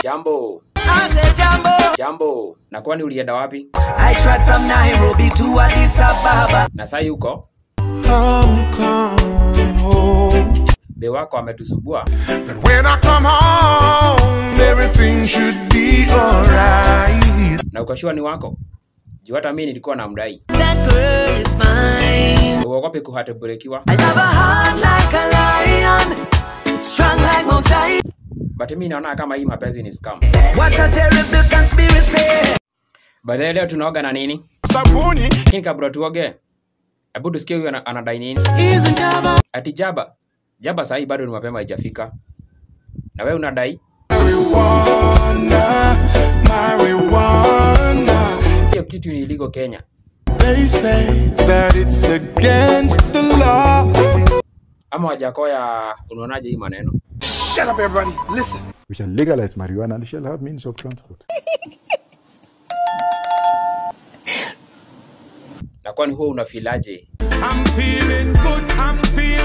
Jambo, I said Jambo. jambo. Na kwani ulienda wapi? I tried from Nairobi to Addis Ababa. Na sai huko I'm coming home. be wako ametusubua. And when I come home, everything should be alright. Na ukashua ni wako? Juu hata mimi nilikuwa na mdai. That girl is mine. Uogope kuhatebrekiwa. I love her heart like a lion, strong like Mount Zion. But mimi naona kama hii mapenzi ni scam. What a terrible conspiracy. By the way, leo tunaoga na nini? Sabuni. Lakini kabla tuoge, hebu tusikie huyu ana- anadai nini? He's a Jabba. Ati jaba. Jaba sahi bado ni mapema haijafika. Na wewe unadai? Marijuana, marijuana. Hiyo kitu ni illegal Kenya. They say that it's against the law. Ama Wajakoya unaonaje hii maneno? Shut up, everybody. Listen. We shall legalize marijuana and we shall have means of transport. Na kwani huwa unafilaje? I'm feeling good, I'm feeling